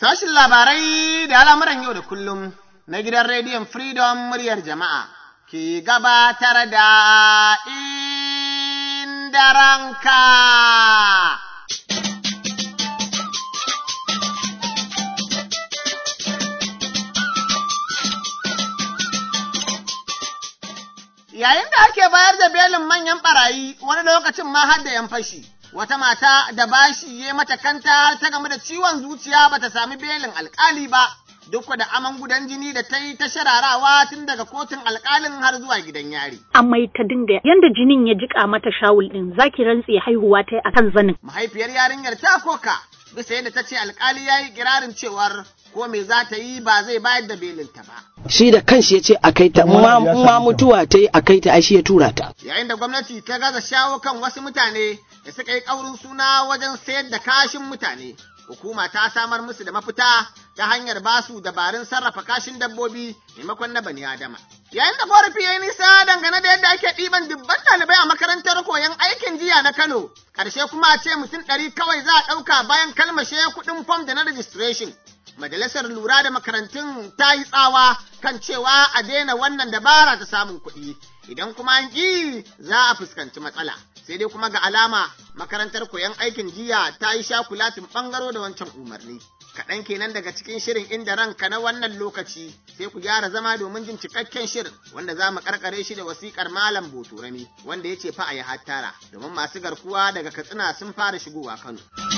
Sashin labarai da al'amuran yau da kullum na gidan rediyon Freedom muryar jama'a ke gabatar da inda ranka. Yayin da ake bayar da belin manyan ɓarayi wani lokacin ma har da ‘yan fashi. wata mata da bashi ya mata kanta ta game da ciwon zuciya bata sami belin alkali ba duk da aman gudan jini da ta yi ta shararawa tun daga kotun alkalin har zuwa gidan yari. Amai ta dinga yanda jinin ya jika mata shawul din zaki rantse haihuwa ta yi akan zanin. Mahaifiyar yarinyar ta koka bisa yadda ta ce alkali ya yi kirarin cewar ko me za ta yi ba zai bayar da belinta ba. Shi da kanshi ya ce a kai ta ma mutuwa ta yi a kai ta shi ya tura ta. Yayin da gwamnati ta gaza shawo kan wasu mutane da suka yi ƙaurin suna wajen sayar da kashin mutane. Hukuma ta samar musu da mafita ta hanyar basu dabarun sarrafa kashin dabbobi maimakon na bani Adama. Yayin da korafi ya yi nisa dangane da yadda ake ɗiban dubban ɗalibai a makarantar koyon aikin jiya na Kano, ƙarshe kuma a ce mutum ɗari kawai za a ɗauka bayan kalmashe kuɗin fom da na registration. Majalisar lura da makarantun ta yi tsawa kan cewa a daina wannan dabara ta samun kuɗi, idan kuma an ƙi za a fuskanci matsala. sai dai kuma ga alama makarantar koyon aikin jiya ta yi shakulatin ɓangaro da wancan umarni. Kaɗan kenan daga cikin shirin inda ranka na wannan lokaci sai ku gyara zama domin jin cikakken shirin wanda za mu karkare shi da wasiƙar Malam Boturami wanda ya ce fa a yi hattara domin masu garkuwa daga Katsina sun fara shigowa Kano.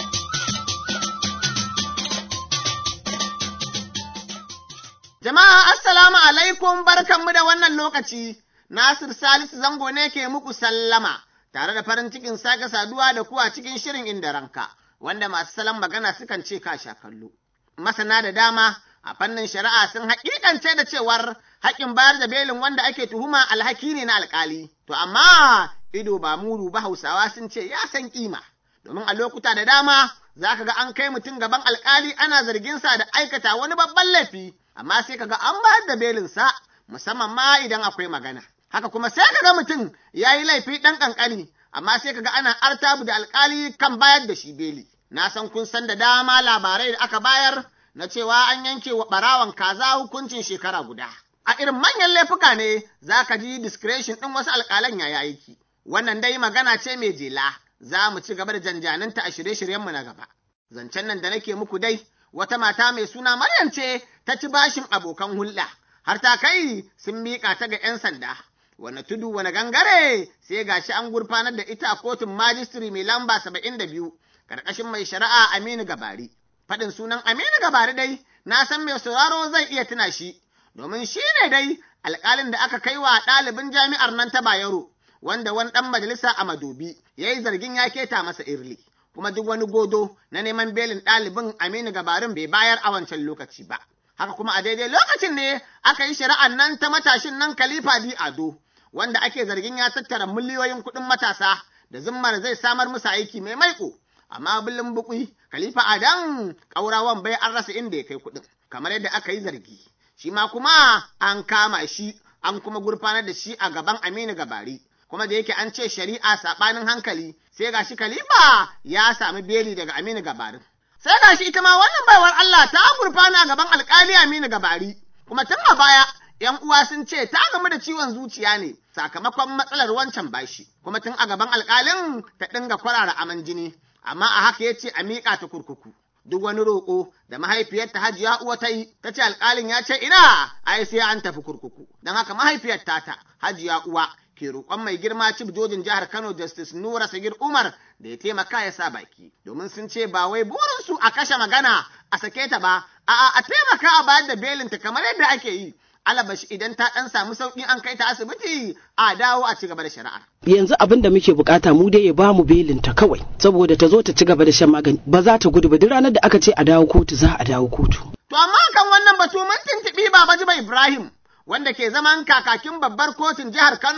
Jama'a assalamu alaikum barkanmu da wannan lokaci Nasir Salisu Zango ne ke muku sallama. tare da farin cikin sake saduwa da ku a cikin shirin inda ranka, wanda masu salon magana sukan ce ka sha kallo. Masana da dama a fannin shari'a sun haƙiƙance da cewar haƙƙin bayar da belin wanda ake tuhuma alhaki ne na alƙali. To amma ido ba muru ba Hausawa sun ce ya san kima, domin a lokuta da dama za ka ga an kai mutum gaban alƙali ana zargin sa da aikata wani babban laifi, amma sai ka ga an bayar da belinsa musamman ma idan akwai magana. haka kuma sai ka ga mutum ya yi laifi ɗan ƙanƙani, amma sai ka ga ana artabu da alƙali kan bayar da shi beli. Na san kun san da dama labarai da aka bayar na cewa an yanke wa ɓarawan kaza hukuncin shekara guda. A irin manyan laifuka ne za ka ji discretion ɗin wasu alƙalan ya aiki. Wannan dai magana ce mai jela, za mu ci gaba da janjaninta a shirye-shiryenmu na gaba. Zancen nan da nake muku dai, wata mata mai suna Maryam ce ta ci bashin abokan hulɗa, har ta kai sun miƙa ta ga ‘yan sanda. wane tudu wane gangare sai gashi an gurfanar da ita a kotun majistri mai lamba saba'in da biyu karkashin mai shari'a Aminu Gabari. Faɗin sunan Aminu Gabari dai na san mai sauraro zai iya tuna shi domin shi ne dai alƙalin da aka kai wa ɗalibin jami'ar nan ta Bayero wanda wani ɗan majalisa a Madobi ya yi zargin ya keta masa irli. Kuma duk wani godo na neman belin ɗalibin Aminu Gabarin bai bayar a wancan lokaci ba. Haka kuma a daidai lokacin ne aka yi shari'ar nan ta matashin nan Khalifa Di Ado. wanda ake zargin ya tattara miliyoyin kuɗin matasa da zimmar zai samar musu aiki mai maiko amma bilin bukui khalifa adam ƙaurawan bai an rasa inda ya kai kuɗin kamar yadda aka yi zargi shi ma kuma an kama shi an kuma gurfanar da shi a gaban aminu gabari kuma da yake an ce shari'a saɓanin hankali sai ga shi khalifa ya sami beli daga aminu gabarin sai ga shi ita ma wannan baiwar Allah ta gurfana a gaban alƙali aminu gabari kuma tun a baya ‘yan uwa sun ce ta gamu da ciwon zuciya ne sakamakon matsalar wancan bashi, kuma tun a gaban alƙalin ta dinga kwarara aman jini, amma a haka ya ce a miƙa ta kurkuku. Duk wani roƙo da mahaifiyarta hajiya uwa ta yi, ta ce alƙalin ya ce ina, ai sai an tafi kurkuku. Don haka mahaifiyar tata hajiya uwa ke roƙon mai girma cif jojin jihar Kano Justice Nura Sagir Umar da ya taimaka ya sa baki, domin sun ce ba wai burinsu a kashe magana a sake ta ba, a'a a taimaka a bayar da belinta kamar yadda ake yi. alabashi idan ta ɗan samu sauƙi an kai ta asibiti a dawo a ci gaba da shari'a. Yanzu abin da muke bukata mu dai ya ba mu belin ta kawai saboda ta zo ta ci gaba da shan magani ba za ta gudu ba duk ranar da aka ce a dawo kotu za a dawo kotu. To amma kan wannan batu mun tuntuɓi Baba Jiba Ibrahim wanda ke zaman kakakin babbar kotun jihar Kano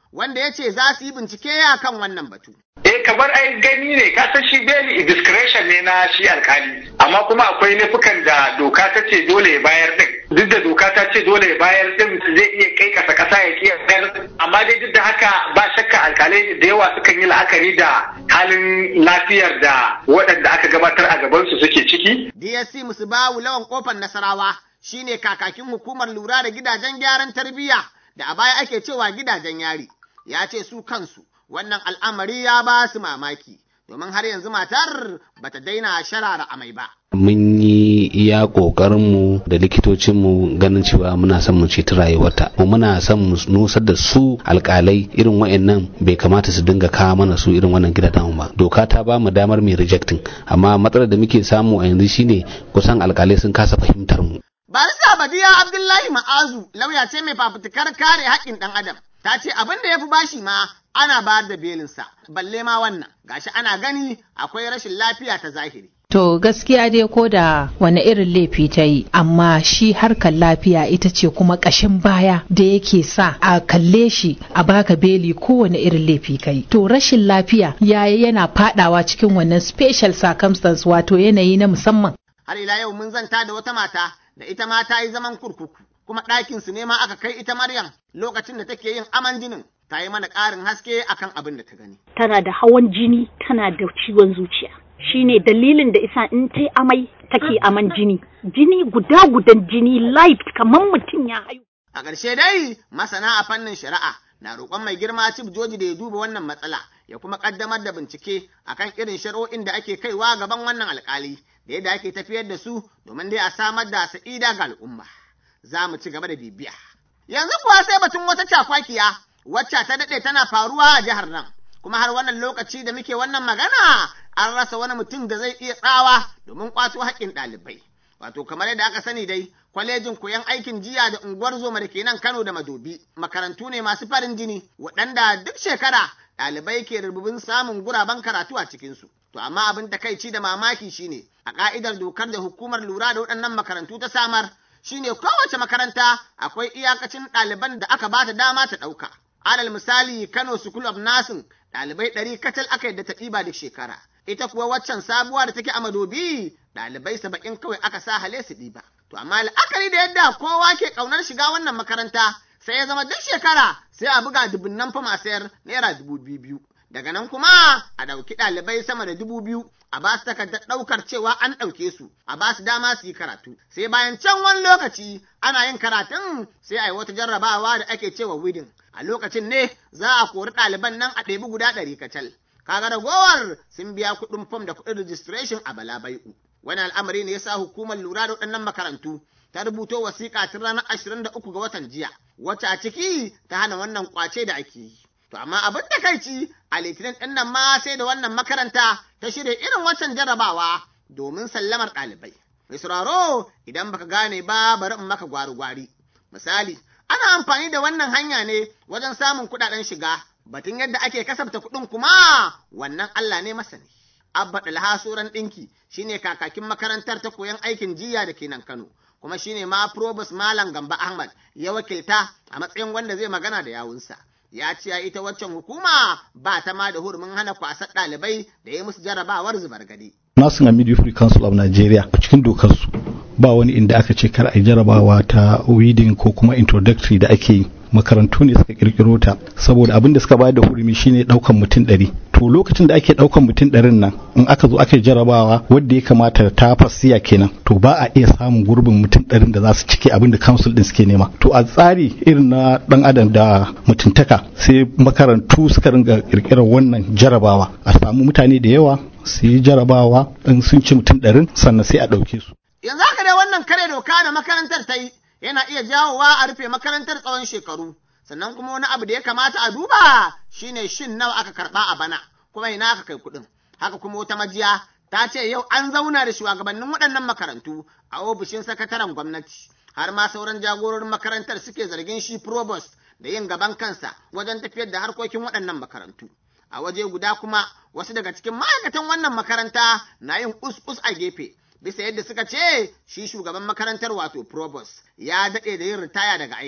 wanda ya ce za su yi bincike a kan wannan batu. Eh kamar ai gani ne ka san shi beli discretion ne na shi alkali amma kuma akwai laifukan da doka ta ce dole ya bayar din duk da doka ta ce dole ya bayar din zai iya kai kasa kasa ya kiya bayar amma dai duk da haka ba shakka alkalai da yawa sukan yi la'akari da halin lafiyar da waɗanda aka gabatar a gabansu suke ciki. DSC Musubawu lawan kofar Nasarawa shine kakakin hukumar lura da gidajen gyaran tarbiyya da a baya ake cewa gidajen yari ya ce su kansu wannan al'amari ya ba su mamaki domin har yanzu matar bata daina sharara amai ba. mun yi iya ƙoƙarinmu da likitocinmu ganin cewa muna son mu ceci rayuwarta mu muna son mu nusar da su alƙalai irin wa'annan bai kamata su dinga kawo mana su irin wannan gidajen ba doka ta ba mu damar mai rejecting amma matsalar da muke samu a yanzu shine kusan alƙalai sun kasa fahimtar mu Barista Badiya Abdullahi Ma'azu lauya ce mai fafutukar kare haƙƙin ɗan adam ta ce abin da ya fi bashi ma ana bayar da belinsa balle ma wannan gashi ana gani akwai rashin lafiya ta zahiri. To gaskiya dai ko da wani irin laifi ta yi, amma shi harkar lafiya ita ce kuma ƙashin baya da yake sa a kalle shi a baka beli kowane irin laifi ka yi. To rashin lafiya yayi yana fadawa cikin wannan special circumstance wato yanayi na musamman. Har ila yau mun zanta da wata mata da ita ma ta yi zaman kurkuku, kuma ɗakin su ne ma aka kai ita Maryam lokacin da take yin aman jinin. Ta yi mana ƙarin haske akan abin da ta gani. Tana da hawan jini, tana da ciwon zuciya. shine dalilin da isa in ta amai take aman jini jini guda gudan jini live kamar mutum ya hayu a ƙarshe dai masana a fannin shari'a na roƙon mai girma cif joji da ya duba wannan matsala ya kuma ƙaddamar da bincike akan irin shari'o'in da ake kaiwa gaban wannan alƙali da yadda ake tafiyar da su domin dai a samar da sa'ida ga al'umma za mu ci gaba da bibiya yanzu kuwa sai batun wata cakwakiya wacce ta daɗe tana faruwa a jihar nan kuma har wannan lokaci da muke wannan magana an rasa wani mutum da zai iya tsawa domin kwato haƙƙin ɗalibai. Wato kamar yadda aka sani dai, kwalejin koyon aikin jiya da unguwar zoma da ke nan Kano da Madobi, makarantu ne masu farin jini, waɗanda duk shekara ɗalibai ke rububin samun guraben karatu a cikinsu. To amma abin takaici da mamaki shine, a ƙa'idar dokar da hukumar lura da waɗannan makarantu ta samar, shine kowace makaranta akwai iyakacin ɗaliban da aka ba ta dama ta ɗauka. Alal misali Kano School of Nursing ɗalibai ɗari kacal aka yadda ta ɗiba duk shekara. Ita kuwa waccan sabuwa da take a madobi ɗalibai saba'in kawai aka sa hale su ɗiba. To amma la'akari da yadda kowa ke ƙaunar shiga wannan makaranta sai ya zama duk shekara sai a buga dubunnan fama sayar naira dubu biyu biyu. Daga nan kuma a ɗauki ɗalibai sama da dubu biyu a ba su takardar ɗaukar cewa an ɗauke su a ba su dama su yi karatu. Sai bayan can wani lokaci ana yin karatun sai a yi wata jarrabawa da ake cewa widin. A lokacin ne za a kori ɗaliban nan a ɗebi guda ɗari kacal. Kaga ragowar sun biya kuɗin fom da kuɗin registration a balabai'u. Wani al'amari ne ya sa hukumar lura da waɗannan makarantu ta rubuto wasiƙa tun ranar ashirin da uku ga watan jiya, wacce a ciki ta hana wannan ƙwace da ake yi. To amma abin da kai ci a litinin ɗin nan ma sai da wannan makaranta ta shirya irin waccan jarabawa domin sallamar ɗalibai. Mai sauraro idan baka gane ba bari in maka gwari-gwari. Misali, ana amfani da wannan hanya ne wajen samun kuɗaɗen shiga, batun yadda ake kasafta kuɗin kuma wannan Allah ne masani. Abba Dalha Soran ɗinki shine kakakin makarantar ta koyon aikin jiya da ke nan Kano, kuma shine ma Probus Malam Gamba Ahmad ya wakilta a matsayin wanda zai magana da yawunsa. Ya ce ita waccan hukuma ba ta ma da hurumin hana kwasar ɗalibai da ya musu jarabawar zubar gadi. Nursing and Midwifery Council of Nigeria a cikin dokar su ba wani inda aka ce kar a yi jarabawa ta weeding ko kuma introductory da ake yi makarantu ne suka kirkiro ta saboda abin da suka bayar da hurumi shine daukan mutum ɗari to lokacin da ake daukan mutum ɗarin nan in aka zo aka yi jarabawa wadda ya kamata ta fasiya kenan to ba a iya samun gurbin mutum ɗarin da za su cike abin da council din suke nema to a tsari irin na dan adam da mutuntaka sai makarantu suka ringa kirkirar wannan jarabawa a samu mutane da yawa su yi jarabawa in sun ci mutum ɗarin sannan sai a ɗauke su Yanzu haka dai wannan kare doka da makarantar ta yi yana iya jawowa a rufe makarantar tsawon shekaru. Sannan kuma wani abu da ya kamata a duba shine shin nawa aka karɓa a bana kuma ina aka kai kuɗin. Haka kuma wata majiya ta ce yau an zauna da shugabannin waɗannan makarantu a ofishin sakataren gwamnati. Har ma sauran jagororin makarantar suke zargin shi provost da yin gaban kansa wajen tafiyar da harkokin waɗannan makarantu. A waje guda kuma wasu daga cikin ma'aikatan wannan makaranta na yin us-us a gefe. bisa yadda suka ce shi shugaban makarantar wato provost ya daɗe da yin ritaya daga aiki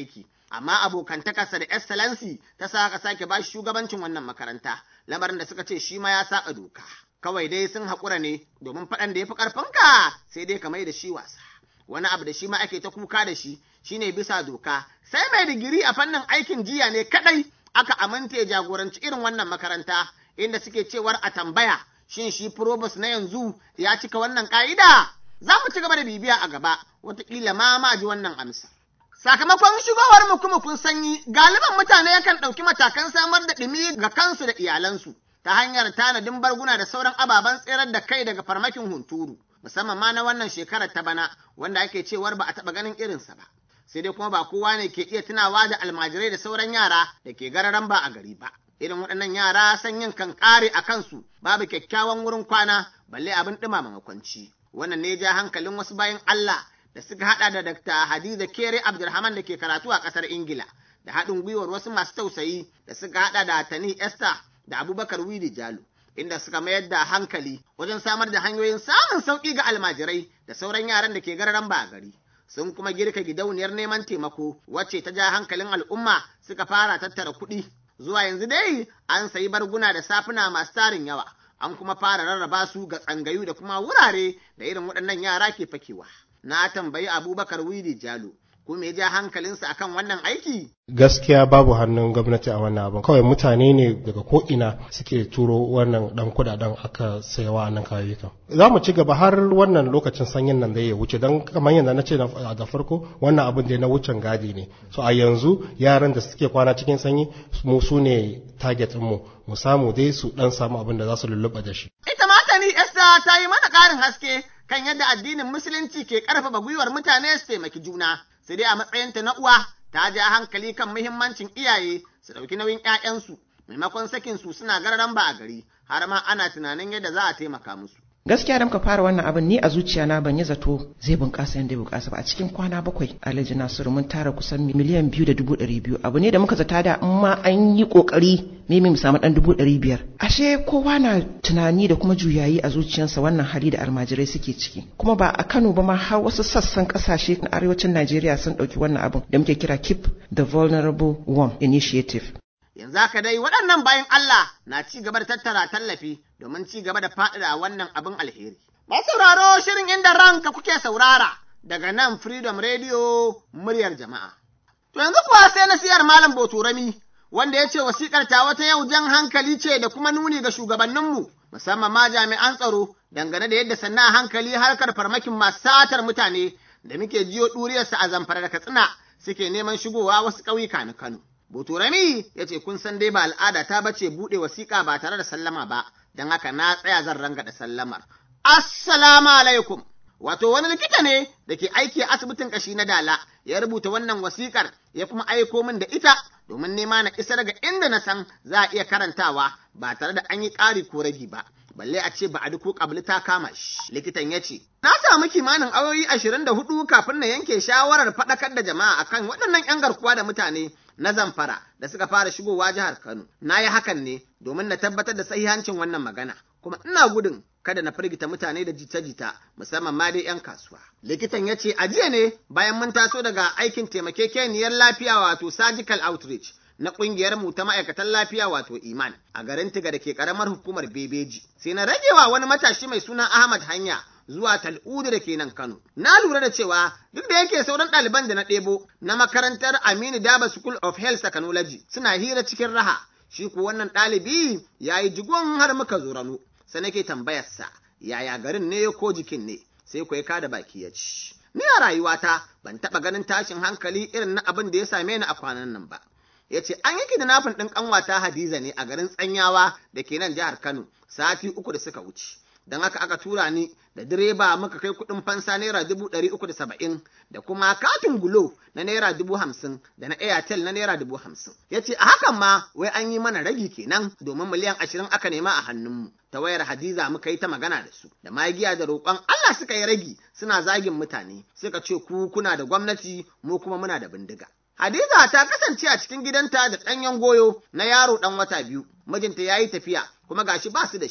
amma abokantakarsa da excellency ta sa aka sake ba shi shugabancin wannan makaranta lamarin da suka ce shi ma ya saba doka kawai dai sun haƙura ne domin faɗan da ya fi ƙarfinka sai dai ka mai da shi wasa wani abu da shi ma ake ta kuka da shi shine bisa doka sai mai digiri a fannin aikin jiya ne kadai aka aminta ya jagoranci irin wannan makaranta inda suke cewar a tambaya shin shi probus na yanzu ya cika wannan ka'ida za mu ci gaba da bibiya a gaba wataƙila ma ma ji wannan amsa sakamakon shigowar mukumukun sanyi galiban mutane yakan ɗauki matakan samar da ɗumi ga kansu da iyalansu ta hanyar tanadin barguna da sauran ababen tserar da kai daga farmakin hunturu musamman ma na wannan shekarar ta bana wanda ake cewar ba a taɓa ganin irinsa ba sai dai kuma ba kowa ne ke iya tunawa da almajirai da sauran yara da ke gararan ba a gari ba irin waɗannan yara sanyin kan ƙare a kansu babu kyakkyawan wurin kwana balle abin ɗumama makwanci wannan ne ja hankalin wasu bayan Allah da suka haɗa da Dr. Hadiza Kere Abdulrahman da ke karatu a ƙasar Ingila da haɗin gwiwar wasu masu tausayi da suka haɗa da Tani Esther da Abubakar Wili Jalo inda suka mayar da hankali wajen samar da hanyoyin samun sauƙi ga almajirai da sauran yaran da ke gararan ba a gari. Sun kuma girka gidauniyar neman taimako wacce ta ja hankalin al'umma suka fara tattara kuɗi. Zuwa yanzu dai an sayi barguna da safuna masu tarin yawa, an kuma fara rarraba su ga tsangayu da kuma wurare da irin waɗannan yara ke fakewa. Na tambayi Abubakar Wili Jalo, ko me ja hankalinsa akan wannan aiki? gaskiya babu hannun gwamnati a wannan abin kawai mutane ne daga ko'ina suke turo wannan dan kudaden aka sayawa nan kayayyukan za mu ci gaba har wannan lokacin sanyin nan da ya wuce don kamar yadda na ce da farko wannan abin da na wucin gadi ne so a yanzu yaran da suke kwana cikin sanyi mu su ne target mu mu samu dai su dan samu abin da za su lulluɓa da shi ita ma tani Esther ta yi mana ƙarin haske kan yadda addinin musulunci ke ƙarfafa gwiwar mutane su taimaki juna sai dai a matsayinta na uwa ta ja hankali kan muhimmancin iyaye su ɗauki nauyin ‘ya'yansu maimakon sakin su suna gararan ba a gari har ma ana tunanin yadda za a taimaka musu. gaskiya da muka fara wannan abin ni a zuciya na ban yi zato zai bunƙasa yadda ya bunƙasa ba a cikin kwana bakwai alhaji nasiru mun tara kusan miliyan biyu da dubu ɗari biyu abu ne da muka zata da in ma an yi ƙoƙari mimi mu samu ɗan dubu ɗari biyar ashe kowa na tunani da kuma juyayi a zuciyarsa wannan hali da almajirai suke ciki kuma ba a kano ba ma har wasu sassan ƙasashe na arewacin najeriya sun ɗauki wannan abin da muke kira keep the vulnerable warm initiative yanzu haka dai waɗannan bayan Allah na ci gaba da tattara tallafi domin ci gaba da faɗaɗa wannan abin alheri. Masu sauraro shirin inda ranka kuke saurara daga nan Freedom Radio muryar jama'a. To yanzu kuwa sai na siyar Malam Boturami wanda ya ce wasiƙar ta wata yau jan hankali ce da kuma nuni ga shugabanninmu musamman ma jami'an tsaro dangane da yadda sannan hankali harkar farmakin masu satar mutane da muke jiyo ɗuriyarsa a zamfara da katsina suke neman shigowa wasu ƙauyuka na Kano. Boturami ya ce kun san dai ba al'ada ta bace buɗe wasiƙa ba tare da sallama ba, don haka na tsaya zan ranga da sallamar. Assalamu alaikum. Wato wani likita ne da ke aiki a asibitin ƙashi na Dala ya rubuta wannan wasiƙar ya kuma aiko min da ita domin nema na isar ga inda na san za a iya karantawa ba tare da an yi ƙari ko ragi ba. balle a ce ba a ko kabli ta kama shi likitan ya ce na samu kimanin awoyi ashirin da hudu kafin na yanke shawarar faɗakar da jama'a akan waɗannan 'yan garkuwa da mutane na zamfara da suka fara shigowa jihar kano na yi hakan ne domin na tabbatar da sahihancin wannan magana kuma ina gudun kada na firgita mutane da jita-jita musamman ma dai 'yan kasuwa. Likitan ya ce a jiya ne bayan mun taso daga aikin taimakekeniyar lafiya wato surgical outreach na ƙungiyar mu ta ma'aikatan lafiya wato iman a garin tiga da ke ƙaramar hukumar bebeji sai na ragewa wani matashi mai suna ahmad hanya zuwa tal'udu da ke nan kano na lura da cewa duk da yake sauran ɗaliban da na ɗebo na makarantar aminu daba school of health technology suna hira cikin raha shi ko wannan ɗalibi ya yi jigon har muka zo rano sai nake tambayarsa yaya garin ne ko jikin ne sai ku ya da baki ya ci ni a rayuwata ban taɓa ganin tashin hankali irin na abin da ya same ni a kwanan nan ba ya ce an yi kidnapping ɗin ƙanwata Hadiza ne a garin Tsanyawa da ke nan jihar Kano sati uku da suka wuce. Don haka aka tura ni da direba muka kai kuɗin fansa naira dubu ɗari uku da saba'in da kuma katin gulo na naira dubu hamsin da na airtel na naira dubu hamsin. Ya ce a hakan ma wai an yi mana ragi kenan domin miliyan ashirin aka nema a hannunmu. Ta wayar Hadiza muka yi ta magana da su da magiya da roƙon Allah suka yi ragi suna zagin mutane suka ce ku kuna da gwamnati mu kuma muna da bindiga. Hadiza ta kasance a cikin gidanta da ɗanyen goyo na yaro ɗan wata biyu, mijinta ya yi tafiya kuma gashi ba su da shi.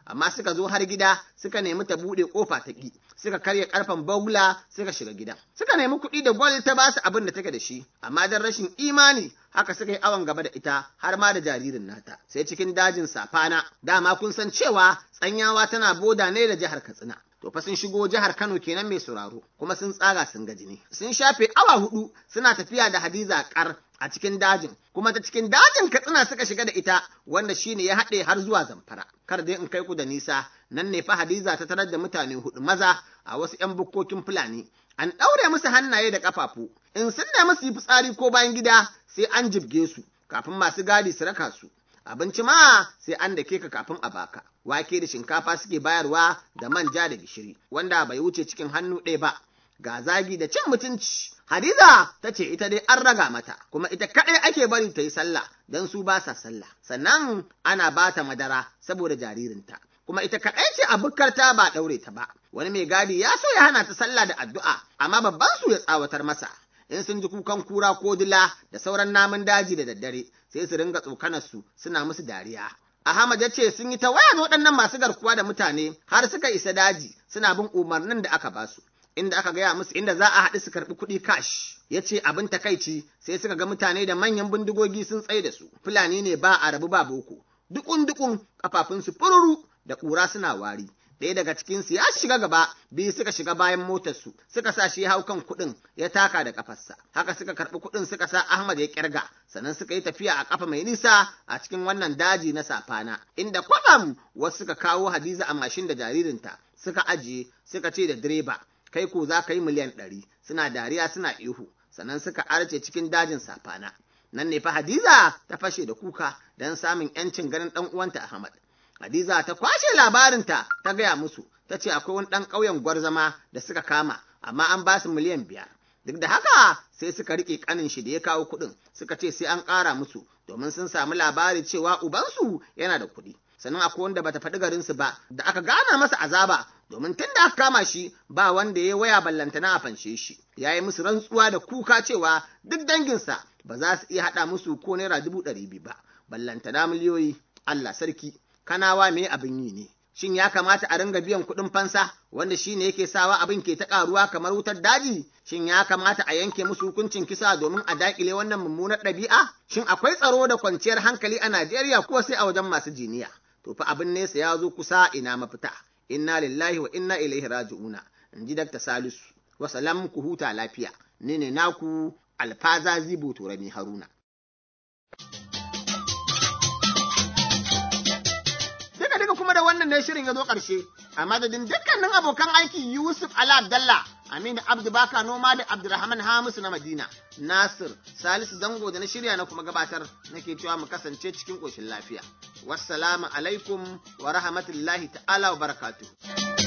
amma suka zo har gida suka nemi ta buɗe ƙofa ta ƙi suka karya ƙarfen bagula suka shiga gidan suka nemi kuɗi da gwal ta basu abin da take da shi amma don rashin imani haka suka yi awon gaba da ita har ma da jaririn nata sai cikin dajin safana dama kun san cewa tsanyawa tana boda ne da jihar katsina to fa sun shigo jihar Kano kenan mai sauraro kuma sun tsaga sun ga jini sun shafe awa hudu suna tafiya da Hadiza kar a cikin dajin kuma ta cikin dajin Katsina suka shiga da ita wanda shine ya haɗe har zuwa Zamfara kar dai in kai ku da nisa nan ne fa Hadiza ta tarar da mutane hudu maza a wasu ƴan bukkokin Fulani an ɗaure musu hannaye da ƙafafu in sun nemi su yi fitsari ko bayan gida sai an jibge su kafin masu gadi su raka su abinci ma sai an dake ka kafin a baka wake da shinkafa suke bayarwa da manja da gishiri wanda bai wuce cikin hannu ɗaya ba ga zagi da cin mutunci hadiza ta ce ita dai an raga mata kuma ita kaɗai ake bari ta yi sallah don su ba sa sallah sannan ana ba ta madara saboda jaririnta kuma ita kaɗai ce a bukkarta ba ɗaure ta ba wani mai gadi ya so ya hana ta sallah da addu'a amma babban su ya tsawatar masa in sun ji kukan kura ko dila da sauran namun daji da daddare sai su ringa tsokanar su suna musu dariya Ahmad ya ce sun yi ta waya da waɗannan masu garkuwa da mutane har suka isa daji suna bin umarnin da aka basu inda aka gaya musu inda za a haɗu su karɓi kuɗi cash ya ce abin takaici sai suka ga mutane da manyan bindigogi sun tsaye da su fulani ne ba a rabu ba boko dukun dukun kafafunsu fururu da ƙura suna wari ɗaya daga cikinsu ya shiga gaba biyu suka shiga bayan motarsu suka sa shi hau kan kuɗin ya taka da ƙafarsa haka suka karɓi kuɗin suka sa Ahmad ya ƙirga sannan suka yi tafiya a ƙafa mai nisa a cikin wannan daji na safana inda kwatsam wasu suka kawo Hadiza a mashin da jaririnta suka ajiye suka ce da direba kai ko za ka yi miliyan ɗari suna dariya suna ihu sannan suka arce cikin dajin safana nan ne fa Hadiza ta fashe da kuka don samun 'yancin ganin ɗan uwanta Ahmad Hadiza ta kwashe labarinta ta gaya musu, ta ce akwai wani ɗan ƙauyen gwarzama da suka kama, amma an ba su miliyan biyar. Duk da haka sai suka riƙe ƙanin shi da ya kawo kuɗin, suka ce sai an ƙara musu, domin sun samu labari cewa ubansu yana da kuɗi. Sannan akwai wanda bata faɗi garinsu ba, da aka gana masa azaba, domin tun da aka kama shi ba wanda ya waya ballantana a fanshe shi. Ya yi musu rantsuwa da kuka cewa duk danginsa ba za su iya haɗa musu ko naira dubu ɗari biyu ba, ballantana miliyoyi. Allah sarki. kanawa me abin yi ne shin ya kamata a ringa biyan kuɗin fansa wanda shine yake sawa abin ke ta ƙaruwa kamar wutar daji shin ya kamata a yanke musu hukuncin kisa domin a daƙile wannan mummunar ɗabi'a shin akwai tsaro da kwanciyar hankali a Najeriya ko sai a wajen masu jiniya to fa abin nesa ya zo kusa ina mafita inna lillahi wa inna ilaihi raji'una in ji Dr. Salisu wa salam ku huta lafiya ni ne naku alfaza zibo turami haruna duka kuma da wannan ne shirin ya zo ƙarshe a madadin dukkanin abokan aiki Yusuf Ala Abdallah Aminu Abdu Baka Noma da Abdulrahman Hamisu na Madina Nasir Salisu Zango da na shirya na kuma gabatar nake cewa mu kasance cikin ƙoshin lafiya wassalamu alaikum wa rahmatullahi ta'ala wa barakatuh